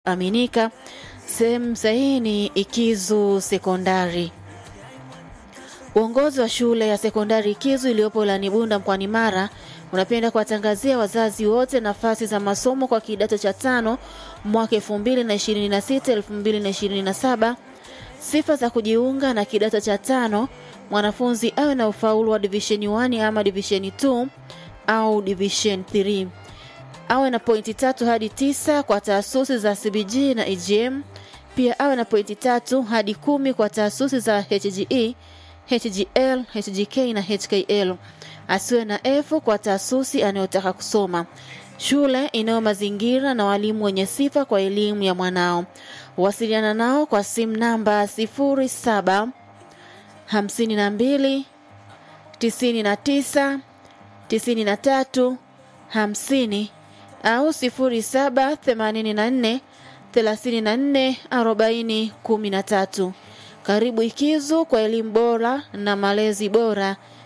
aminika. Sehemu sahihi ni Ikizu Sekondari. Uongozi wa shule ya sekondari Ikizu iliyopo wilayani Bunda mkoani Mara unapenda kuwatangazia wazazi wote nafasi za masomo kwa kidato cha tano mwaka 2026 2027. Sifa za kujiunga na kidato cha tano: mwanafunzi awe na ufaulu wa division 1 ama division 2 au division 3, awe na pointi tatu hadi tisa kwa taasisi za CBG na EGM. Pia awe na pointi tatu hadi kumi kwa taasisi za HGE, HGL, HGK na HKL. Asiwe na F kwa taasisi anayotaka kusoma. Shule inayo mazingira na walimu wenye sifa kwa elimu ya mwanao. Wasiliana nao kwa simu namba 07 52 99 93 50 au 07 84 34 40 13. Karibu Ikizu kwa elimu bora na malezi bora